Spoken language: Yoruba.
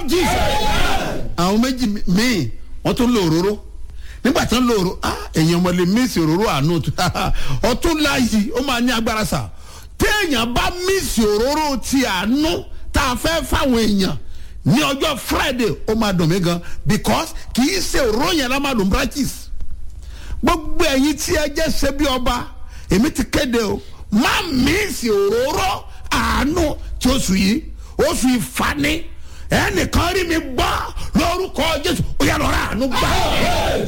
jesus àwọn méjì míì wọ́n tún lo òróró nígbà tí wọ́n lo òróró ah èèyàn ọmọ lè mísì òróró àánú ọtún láàyè ó máa ní agbára sà téèyàn bá mísì òróró ti àánú tá a fẹ́ fáwọn èèyàn ní ọjọ́ friday ó máa dùn mí gan because kì í ṣe òróró yẹn lá máa dùn practice gbogbo ẹ̀yin tí ẹ jẹ́ ṣe bí ọba èmi ti kéde o má mísì òróró àánú tí oṣù yìí oṣù ìfani ẹnìkan rí mi gbọ́ lórúkọ jésù ó yà lọ́ra àánú gbà.